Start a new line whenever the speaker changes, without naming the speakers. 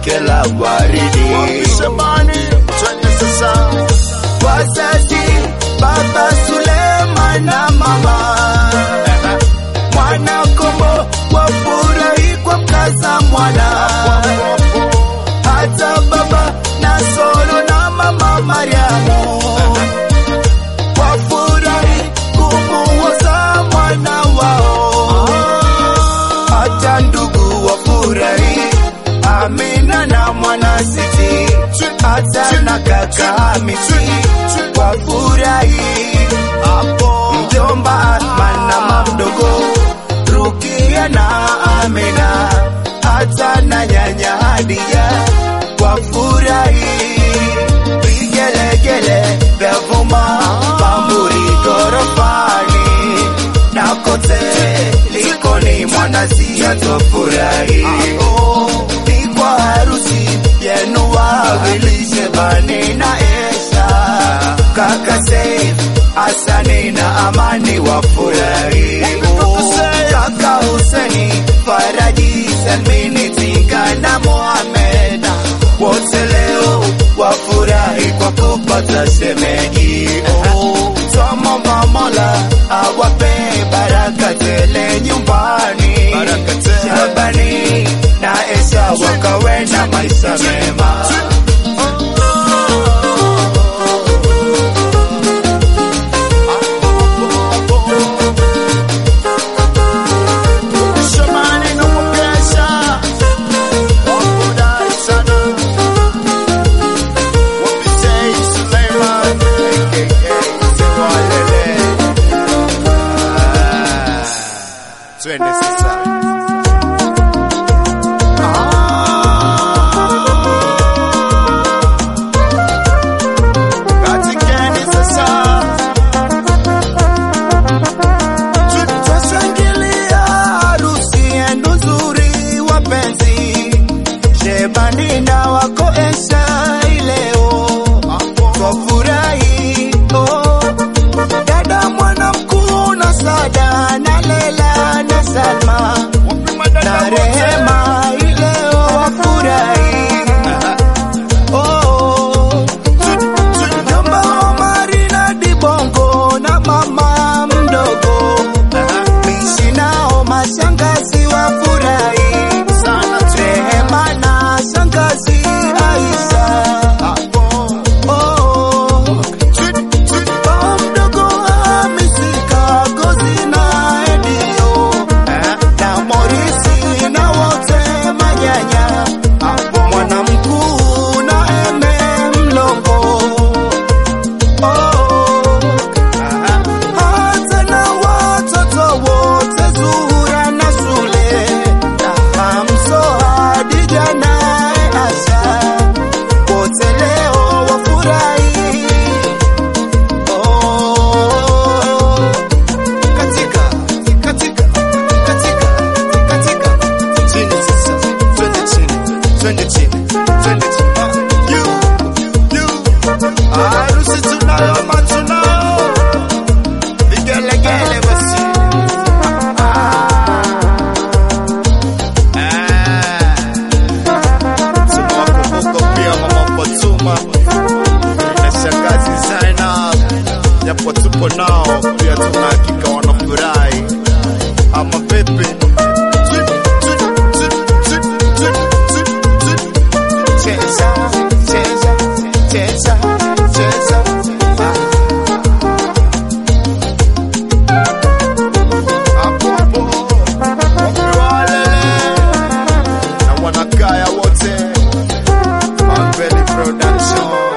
lake la waridi.
Shabani, twende sasa.
Wazazi, baba Suleiman na mama mwana kombo wafurahi kwa mkaza mwana, hata baba Nasoro na mama Mariamu wafurahi kumuoza mwana wao, hata ndugu wafurahi Amina na mwana Siti, hata na kaka Hamisi wafurahi hapo, mjomba Asman na mamdogo Rukia na Amina, hata na nyanya Hadia wafurahi vigelegele vya vuma pamburi gorofani na kote likoni mwanasia tofurahi ni kwa harusi yenu wawili Shebani na Esha kaka Saif Hasani na Amani wafurahi kaka Huseni Faraji Salmini Tinka na Mohamed wote leo wafurahi kwa kupata shemeji. Oh, Twamwomba Mola awape baraka tele nyumbani, Shabani na Esha wakawe na maisha mema.
Shabani na Mwagesha. Wafurahi sana. Wapitei Suleiman, aka Sewalele. Ah, Twende sasa. Katikeni sasa.
Tutashangilia harusi yenu nzuri wapenzi, Shebani na wako Esha ileo twafurahi. Oh, dada mwana mkuu na Sada na Lela na Salma na Rehema ileo wafurahi. Oh, Mjomba Omari na Dibongo na mama mdogo Mishi nao mashangazi wafurahi sana, Rehema na shangazi Aisha. Oh, baba mdogo Hamisi Kagozi na Edio na Morisi na wote manyanya, mwana mkuu na Eme Mlongo. Oh, hata na watoto wote Zuhura na Sule na Hamso Hadija naye Asha wote leo wafurahi. Oh, katika katika katika katika
Chini sasa. Twende chini. Twende chini. Twende chini. You, you. Harusi tunayo ama tunao? Vigelegele basi. Ah. Tunawakumbuka pia Mama Fatuma na shangazi Zainab, japo tupo nao pia tuna hakika wanafurahi ama pepe
cheza cheza cheza cheza
hapo hapo wapiwalele na wanakaya wote Mambeli Production